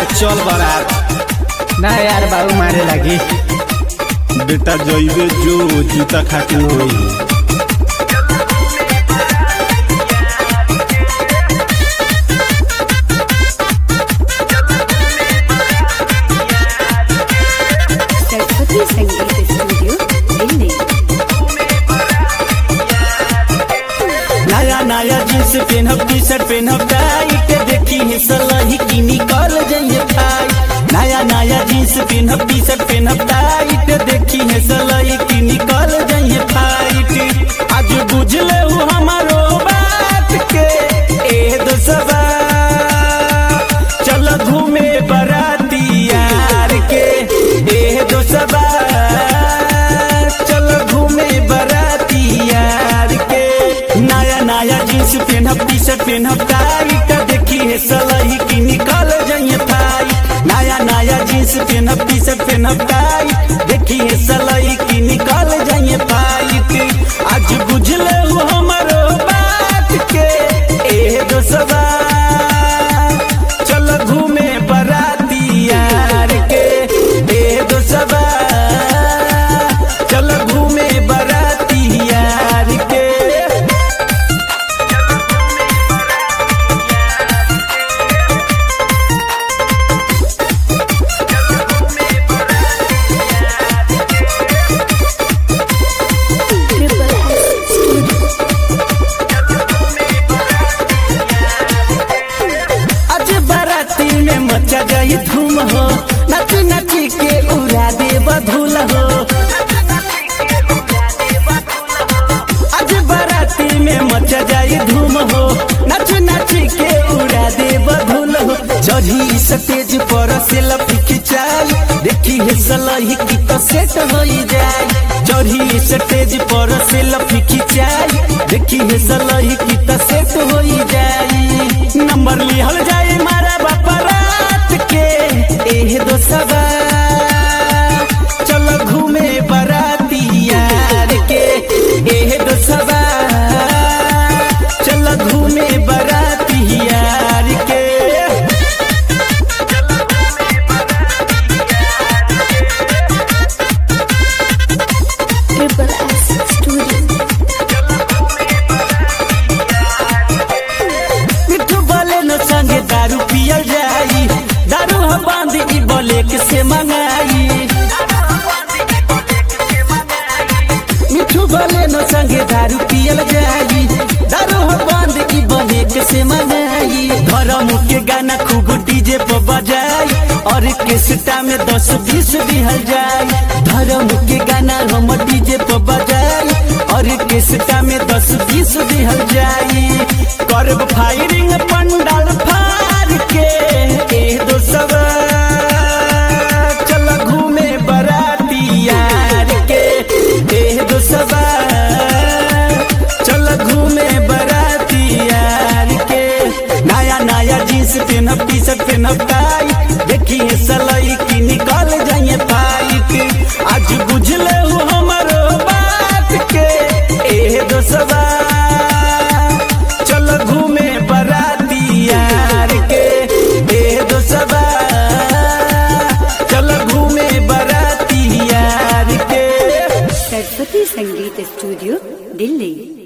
चल बारात ना यार बाबू मारे लगी बेटा जइबे जो जूता खातिर होई सरस्वती संगीत स्टूडियो दिल्ली नया नया जींस पेनहब टी शर्ट पेनहब टाइट देखी है सलही की निकल जाइए भाई नया नया जींस पेनहब टी शर्ट पेनहब टाइट देखी है सलही की निकल जाइए फाइट आज बुझले हो हमारो बात के ए दोस्तवा चल घूमे बराती यार के ए दोस्तवा चल घूमे बराती यार के नया नया जींस पेनहब टी शर्ट पेनहब टाइट देखी है सलही की निकल जाइए भाई नया नया जींस पेनहब टी शर्ट पेनहब टाइट देखी है सलही की निकल जाइए भाई आज बुझले हो हमारो बात के ए दोस्तवा चल घूमे बराती यार के ए दोस्तवा चल घूमे बराती यार के ट्रिपल एस स्टूडियो आज बाराती में मचा जाई धूम हो नच नच के उड़ा दे बधुल हो आज बाराती में मचा जाई धूम हो नच नच के उड़ा दे बधुल हो चढ़ी स्टेज पर सेल्फी खिंचाई देखी है सलही की तो सेट हो जाए चढ़ी स्टेज पर सेल्फी खिंचाई देखी है सलही की तो सेट हो जाए नंबर लिहल जाए मारा बापा रात के एह दोस्तवा चल घूमे बराती यार के एह दोस्तवा चल घूमे बराती यार के ट्रिपल एस स्टूडियो मिठू बोले न संगे दारू पियल जाई दारू हम बांध ई बोले के से मंगाई मिठू बोले न संगे दारू पियल जाई दारू हम बांध ई बोले के से मंगाई धर्म के गाना खूब डीजे पर बजाई और केसटा में दस बीस दिहल जाई धर्म के गाना हम डीजे पर बजाई और केसटा में दस बीस दिहल जाई करब फायरिंग पंडाल फार के ए दोस्तवा चल घूमे बराती यार के ए दोस्तवा चल घूमे बराती यार के नया नया जींस पेनहब टी शर्ट पेनहब टाई देखी है सलई की निकल जाइए फाइट आज बुझले हो हमारो बात के ए दोस्तवा चल घूमे बराती यार के ए दोस्तवा चल घूमे बराती यार के सरस्वती संगीत स्टूडियो दिल्ली